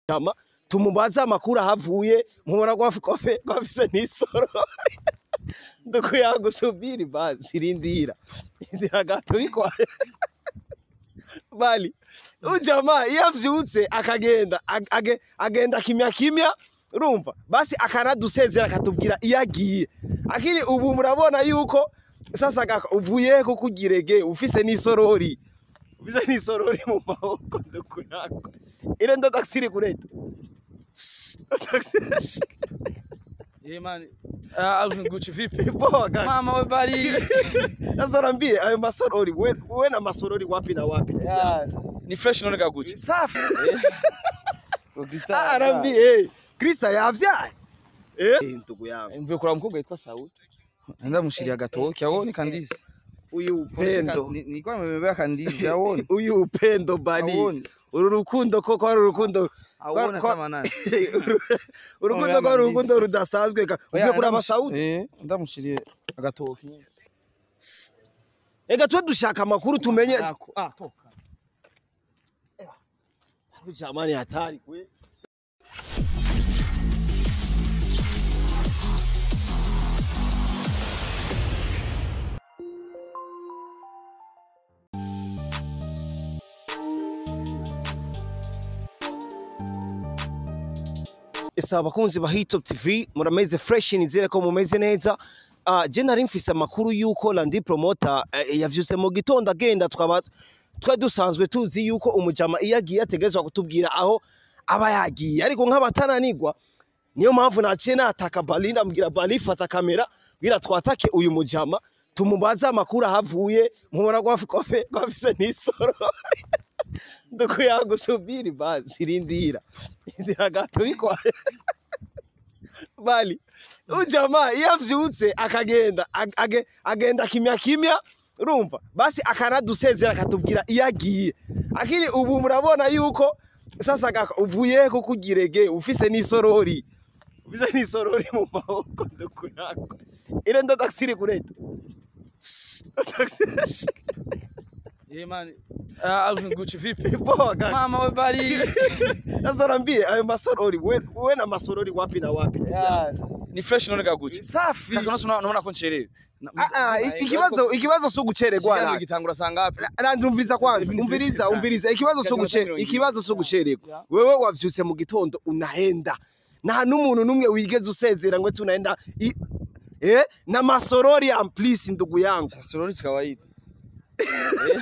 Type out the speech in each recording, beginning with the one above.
tama tumubaze amakuru ahavuye mubona ko afi- ko afi- ko afise n'isorori ndukuyangu subiri basi rindira rindira gato bikwaye bali ujama iyo avyutse akagenda ag- age- agenda kimya kimya urumva basi akanadusezera akatubwira iyo agiye akiri ubu murabona yuko sasa gaka uvuye ko kugirege ufise n'isorori ufise n'isorori mu maboko ndukuyangu ile ndo taksi iri kuleta taksi Eh man, ah, Alvin Gucci vipi? poa kaka Mama we bali. sasa niambie ayo masorori we, we na masorori wapi na wapi Ya, ni fresh none ga Gucci. safi Ko Krista. Ah, arambie krista yavyaye eh ndugu yangu Mvuye kuraba umukobwa yitwa Saul. Nenda mushiriya gatoki abone kandizi. uyu upendo Nilikuwa nimebeba kandizi abone. uyu upendo bani Awone. uru rukundo koko ari urukundo Awone kwa- kama nani. urukundo Oya, ko ari mandizi. urukundo rudasanzwe ka uvuye kuraba sauti Eh, ndamushiriye agatoki. ega twe dushaka amakuru tumenye Ako- Ah, toka. jamani hatari kwe ese abakunzi ba Hitop TV murameze fresh nizere ko mumeze neza uh, je nari mfise amakuru yuko Landi Promoter uh, yavyuse mu gitondo agenda twaba twa dusanzwe tuzi yuko umujama iyo agiye ategezwa kutubwira aho aba yagiye ariko nk'abatananigwa niyo mpamvu naciye nataka Bali ndamubwira Bali fata kamera bwira twatake uyu mujama tumubaze amakuru ahavuye mubona ko afi- ko afi- ko afise n'isorori ndukuyangu subiri basi rindira rindira gato bikwaye bali ujama iyo avyutse akagenda ag- age- agenda kimya kimya urumva basi akanadusezera akatubwira iyo agiye akiri ubu murabona yuko sasa gaka uvuye ko kugirege ufise n'isorori ufise n'isorori mu maboko ndukuyangu ile ndo taksi iri kuleta taksi Eh man, ah, Alvin Gucci vipi? poa kaka Mama we bali. sasa niambie ayo masorori we, we na masorori wapi na wapi Ya, ni fresh none ga Gucci. safi Kaka unasi unaona ko ncherewe. Na- Ah, ah, Eh, ikibazo ikibazo si ugucererwa Ikiganiro ra gitangura saa ngapi? Nandi umviriza kwanza Ibintu umviriza byinshi umviriza ikibazo si Ikiganiro uguce mirongo ibiri. ikibazo si ugucererwa Yeah. wewe wavyutse mu gitondo unahenda nta n'umuntu n'umwe wigeze usezera ngo ati unaenda i- eh na masorori amplisi ndugu yangu Sorori si kawaida. Eh.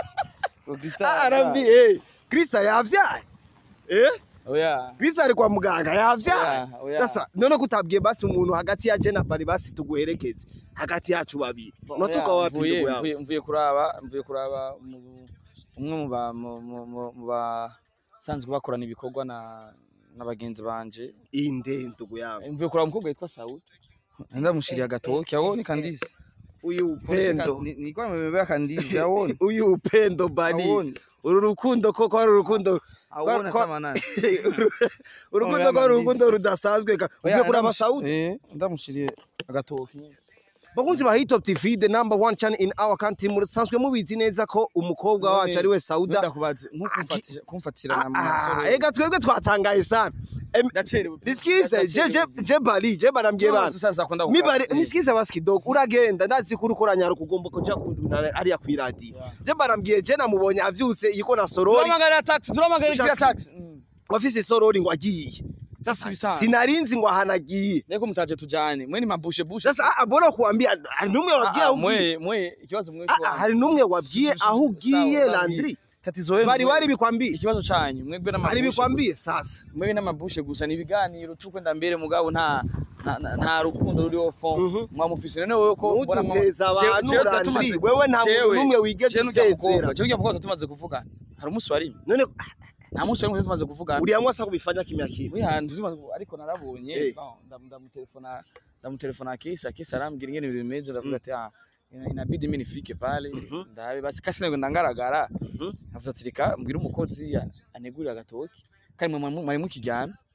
Ko Krista. Ah, arambi eh Krista yavyaye eh Oya. Krista ari kwa muganga yavyaye Oya, oya. sasa none kutabwiye basi umuntu hagati ya je na bari basi tuguherekeze hagati yacu babiri unatoka Oya, wapi mvuye- ndugu yangu mvuye- Mvuye kuraba, mvuye kuraba mu- umwe mu ba mu- mu- mu- mu basanzwe bakorana ibikorwa na na bagenzi banje. inde ndugu yangu Mvuye kuraba umukobwa yitwa Saul. Nenda mushiriya agatoki abone kandizi. uyu upendo Nilikuwa nimebeba kandizi abone. uyu upendo bani Awone. uru rukundo koko ari urukundo Awone kwa- kama nani. urukundo Oya, ko ari mandizi. urukundo rudasanzwe ka uvuye kuraba sauti Eh, ndamushiriye agatoki. bakunzi ba Hitop TV the number one channel in our country musanzwe mubizi neza ko umukobwa None- wacu ari we Sauda Ndakubaze nkukumfatira kumfatira Ah, na ah, masoro. ega twebwe twatangaye sana Em, Ndacerewe. nisikize je je je bari je barambwiye bana Sasa kwenda mi bari nisikize basi kidogo uragenda ndazi kuri ukoranya kugomba kuja kunduna ariya kwiradi je barambwiye je namubonye avyuse yiko na sorori Turamagara taxi, turamagara kila Ushaka- taxi. Mm. wafise sorori ngo agiye Sasa bisanzwe. sinarinzi ngo ahanagiye Leko mtaje tujane. Mwe ni mabushe bushe. sasa ah, mbona kuambia hari numwe wabwiye aho ugiye mwe mwe ikibazo mwe Ah, ah, hari numwe wabwiye aho ugiye Landry Tatizo wenu. bari wari bikwambiye ikibazo canyu mwebwe hari n'amabushe. bikwambiye sasa gusa. Mwebwe n'amabushe gusa ni ibiganiro tukwenda mbere mugabo nta nta- nta- nta rukundo ruriho fond. Mwamufise none wewe ko mbona mwa- Ntuduteze abantu, Jewe- jewe Landry. tumaze- Wewe nta muntu jewe- n'umwe wigeze jewe n'urya usezera. mukobwa, jewe urya mukobwa tumaze kuvugana. Hari umunsi wari none nta munsi wari tumaze kuvugana. uriya mwasa kubifanya kimya kimya Oya nzimaze ariko narabonye Eh. bon, ndam- ndamutelefona ndamutelefona kisa kisa arambwira ingene ibintu bimeze ndavuga ati ah ina- inabidi mimi nifike pale ndabe basi kasi nego ndangaragara Mhm. avuga ati reka mbwira umukozi ya- anegurira agatoki kandi mwe mwari mukiryamye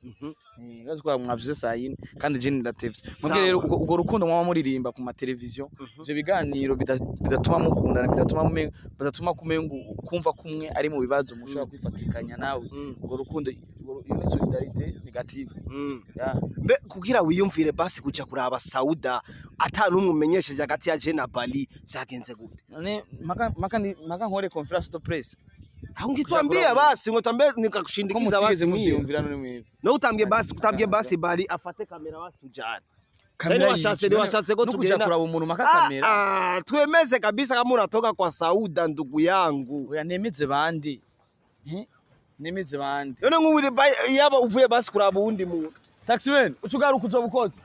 Eh, urazi ko mwavuze saa yine kandi je ndatevye Sawa. mwebwe rero ubwo ubwo rukundo mwaba muririmba ku mateleviziyo ivyo biganiro bida- bidatuma mukundana bidatuma mume- bidatuma kumenga kumva kumwe ari mu bibazo mushobora kwifatikanya nawe Mm. ubwo rukundo ubwo- iyo ni solidarite negative ya mbe kugira wiyumvire basi kuja kuraba sauda ata n'umwe umenyesheje hagati ya je na bali vyagenze gute none maka maka ndi- maka nkore conference to press aho ngitwambie basi ngo tambie ko nikakushindikiza mutigeze basi mie muvyiyumvira none mwebwe no utambie basi utambie basi bali afate kamera basi tujane Kamera washatse- yiki? washatse ko no kuja tugenda- kuraba umuntu maka Ah, kamera ah, twemeze kabisa kama unatoka kwa sauda ndugu yangu oya nemeze bande Eh? nemeze bande none nk'ubu ba- yaba uvuye basi kuraba uwundi muntu taximan ucugaruka uzoba ukoze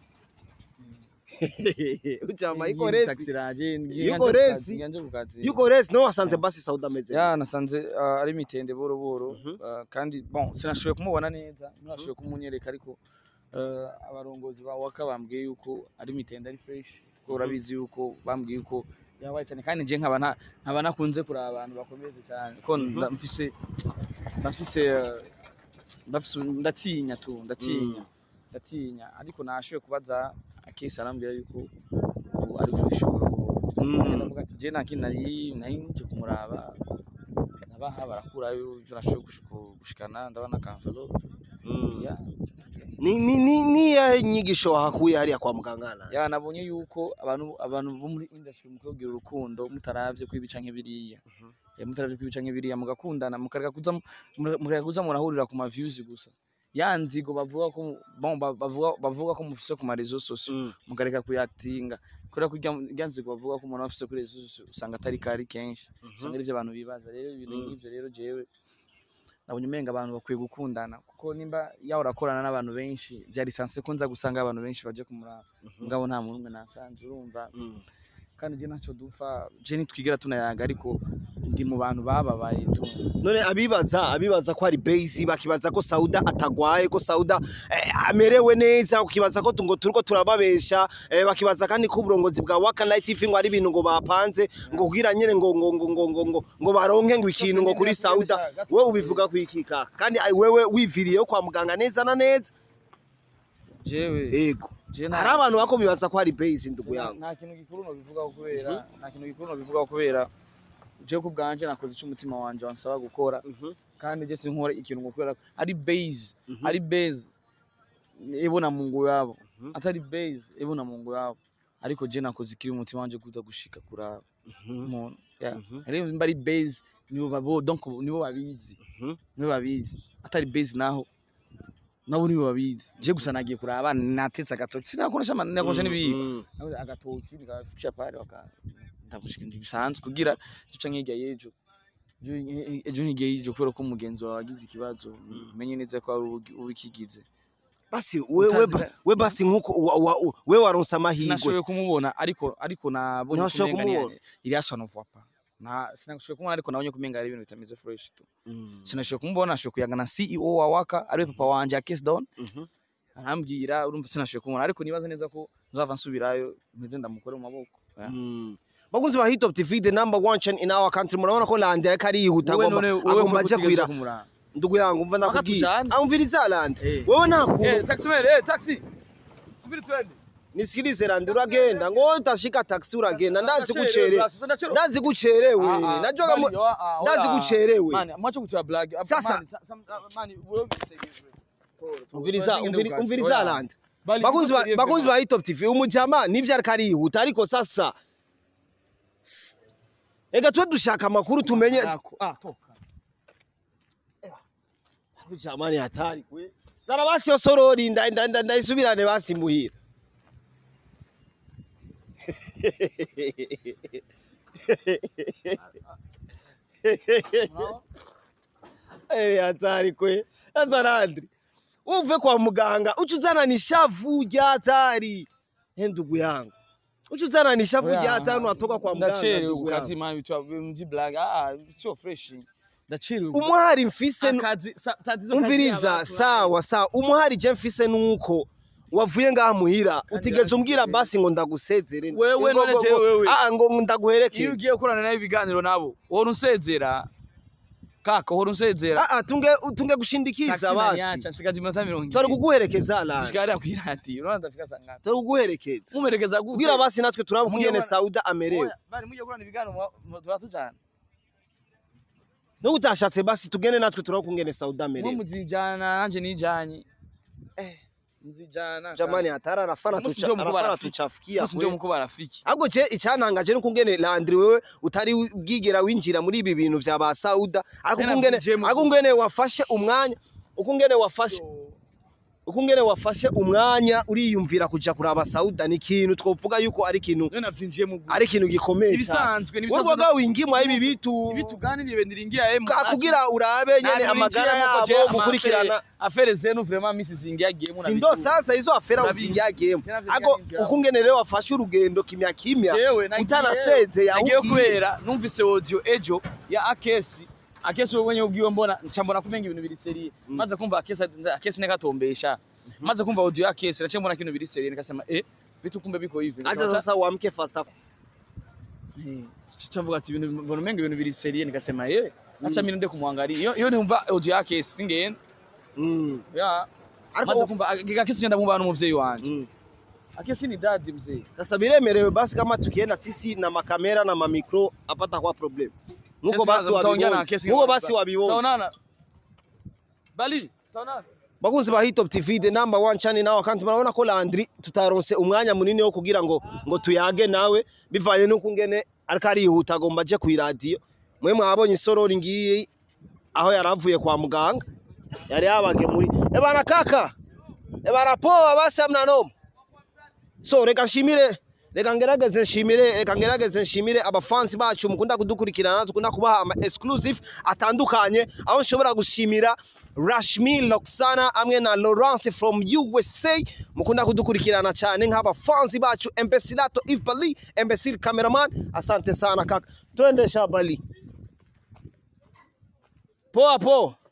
ujama Ngiye iko muri resi taxi ranje, ngiye Yuko nganje ku resi. kazi, nganje ku kazi. yuko resi no wasanze basi sauda ameze ya nasanze uh, ari mitende boro boro uh, kandi bon sinashoboye kumubona neza ntashoboye kumunyereka ariko uh, abarongozi ba waka bambwiye yuko ari mitende ari fresh ko urabizi yuko bambwiye yuko yabaye cyane kandi nje nkaba nta- nkaba nakunze kuraba abantu bakomeze cyane ko nda- mfise ndafise uh, ndafise ndatinya tu ndatinya ndatinya ariko nashoboye kubaza akisi arambwira yuko ubu ari fresh boro boro Mm. ndavuga ati je nta kintu nari nari nje kumuraba nabaha barakurayo ivyo nashoboye gushika- gushikana ndabona kanvelope Mm. ya ni ni ni ni ya nyigisho wahakuye hariya kwa mugangana ya nabonye yuko abantu abantu bo muri industry mu kugira urukundo mutaravye kwibica nk'ibiriya ya mutaravye kwibica nk'ibiriya mugakundana mukareka kuza mu- mukareka kuza murahurira ku ma views gusa ya nzigo bavuga ko bon ba- bavuga bavuga ko mufise ku ma réseaux sociaux Mm. mukareka kuyatinga kubera ko irya- irya nzigo bavuga ko umuntu afise kuri réseaux sociaux usanga atari kari kenshi usanga ari ivyo abantu bibaza rero ibintu nk'ivyo rero jewe nabonye umenga abantu bakwiye gukundana kuko nimba yaho urakorana n'abantu benshi byari sanse ko nza gusanga abantu benshi baje kumuraba ngabo nta muntu umwe nasanze urumva Mm. kandi je ntaco dupfa je nitwigera tunayaga ariko ndi mu bantu bababaye tu none abibaza abibaza ko ari base bakibaza ko sauda atagwaye ko sauda eh, amerewe neza ukibaza ko tu- ngo turiko turababesha eh, bakibaza kandi ko uburongozi bwa waka night tv ngo ari ibintu ngo bapanze ngo kugira nyene ngo ngo ngo ngo ngo ngo, ngo baronke ngo ikintu ngo kuri sauda wewe ubivuga kwikika kandi ai- wewe wiviriyeyo kwa muganga neza na neza jewe ego je nta- hari abantu bako bibaza ko ari base ndugu yangu nta kintu gikuru no bivugaho kubera nta kintu gikuru no bivugaho kubera je ku bwanje nakoze ico umutima wanje wansaba gukora kandi je sinkora ikintu ngo kubera ko ari base ari base ibona mungu yabo atari base ibona mungu yabo ariko je nakoze ikiri umutima wanje kuza gushika kuraba umuntu yeah. rero mba ari base nibo babo donc nibo babizi nibo babizi atari base naho nabo nibo babizi je gusa nagiye kuraba natetse agatoki sinakoresha ama- nakoresha n'ibiyi Mm. nawe agatoki nikaficha pale waka ndamushika bisanzwe kugira gica nk'irya yejo ejo ejo nk'irya yejo kubera ko umugenzi wawe agize ikibazo umenye neza ko ari ubu- ubikigize basi wewe Utanzira- we basi nkuko wa- wa- we waronse amahirwe sinashoboye kumubona ariko ariko nabonye Ntawashoboye kumenga kumubona? iriasa nova pa na sinashoboye kumubona ariko nabonye kumenga ari ibintu bitameze fresh tu Mm. sinashoboye kumubona nashoboye kuyaga na CEO wa Waka ariwe papa wanje Case Down Mhm. arambwira urumva sinashoboye kumubona ariko nibaza neza ko nzava nsubirayo mpeze ndamukore mu maboko Yeah. Mm. bakunzi ba hitop tv the number one channel in our country murabona ko lande ariko ariyihuta Wowe agomba none wowe agomba kuko aje utigeze kwira kumuraba. ndugu yangu mva nakubwiye tujane. amviriza lande Eh. wewe nta Eh, taxi man, eh, taxi. Subiri twende. nisikilize lande uragenda ngo utashika taxi uragenda ndazi Ndacherewe, gucerewe sasa ndacherewe. ndazi gucerewe Ah, ah, najua bali, kama ah, ah, ndazi oya. gucerewe Mani, mwache kutoa blag. Ah, Sasa- mani, sa- sam- ah, mani, wewe ubisegeje. Toro, toro. umviriza Wewe umviri- tingende umviriza ukazi. lande Bali, bakunzi ba- uko seriye bakunzi vema. ba hitop tv umujama nivyo ariko ariyihuta ariko sasa s- ega twe dushaka amakuru tumenye Ako, ah, toka. jamani hatari kwe zara basi yo sorori nda- nda- nda- ndayisubirane basi muhira Unaona? Eh, hatari kwe sasa Landry uve kwa muganga uca uzana nishavu rya hatari he ndugu yangu uca uzana nishavu Oya, rya hatari unatoka kwa muganga Ndacherewe ndugu yangu ukazi mani bitwa mji blag. Ah, sio fresh. Ndacherewe. umuhari mfise nu- Akazi sa- tatizo kazi umviriza y'abantu, sawa sawa umuhari je mfise nuko wavuye ngaha muhira utigeze yaje umbwira kure. basi ngo ndagusezere Wewe Ngo- none ngo- jewe ngo- wewe. ah ngo iyo ndaguherekeze ugiye gukorana nayo ibiganiro nabo wowe unsezera kaka uhora unsezera ah ah tunge tunge gushindikiza Taxi basi naniacha nsigaje iminota mirongo twari ibiri kuguherekeza la shika hariya kw'iradiyo urabona ndafika saa ngapi twari kuguherekeza mumerekeza gute kugira basi natwe turaba Mujye kungene kubona- Sauda amerewe Oya, bari mujye kurana ibiganiro mu- mu- tuba tujana no utashatse basi tugende natwe turaba kungene Sauda mwe amerewe muzijana nanje nijanye Eh. muzijana jamani hatari anafana Musi tucha ndio mkubwa anafana rafiki. tuchafikia musi ndio kwe mkuba rafiki ahubwo je icyantangaje nuko ngene Landry wewe utari bwigera winjira muri ibi bintu vya ba Sauda ariko Nena kungene vijemo. ariko ngene wafashe umwanya uko ngene wafashe uko ngene wafashe umwanya uriyumvira kuja kuraba Sauda ni ikintu twovuga yuko ari ikintu none navyinjiye mu ari ikintu gikomeye cyane ibisanzwe nibisanzwe urwaga wingimwa ibi bitu ibi tuganiriye ndiringia emu ka- kugira urabe nyene amagara yabo gukurikirana afere zenu vraiment misi zingiagiye mu sindo sasa izo afera Ndabizi. usingiyagiyemo Tena ako vingiyagiyemo. uko ngene rero wafashe urugendo kimya kimya jewe nagiye- utanaseze nagiye yahugiye kubera numvise audio ejo ya akesi akesi wewe wenyewe ubwiwe mbona nca mbona kumenga ibintu biri serie maze kumva akesi akesi nekatombesha maze kumva audio ya akesi naciye mbona kino biri serie nikasema eh vitu kumbe biko hivi acha Nikasema, sasa uamke fast Eh, chavuga ati ibintu mbona umenga ibintu biri serie nikasema eh acha mimi nende kumwangalia iyo iyo numva audio yake singenda mm. ya Ariko- maze kumva akesi ngenda mumva n'umuvyeyi wanje Mm. akesi ni dadi mzee Sasa biremerewe basi kama tukienda sisi na makamera na mamikro apata kwa problem nuko Sisi basi tutaongea na wabibona Akesi nuko ngamba- basi wabibona Tutaonana. Bali, tutaonana. bakunzi ba Hit Top TV the number one channel nawe kandi murabona ko Landry tutaronse umwanya munini wo kugira ngo ngo tuyage nawe bivanye nuko ngene ariko arihuta agomba aje ku radio mwe mwabonye isorori ngiyi aho yaravuye kwa muganga yari yabage muri ebana kaka ebana poa basi amna noma so reka nshimire reka ngerageze nshimire reka ngerageze nshimire abafansi bacu mukunda kudukurikirana dukunda kubaha ama exclusive atandukanye aho nshobora gushimira Rashmi Loksana hamwe na Laurence from USA mukunda kudukurikirana cyane nk'abafansi bacu Embesilato Yves Bali Embesil cameraman asante sana kaka twende shabali poa poa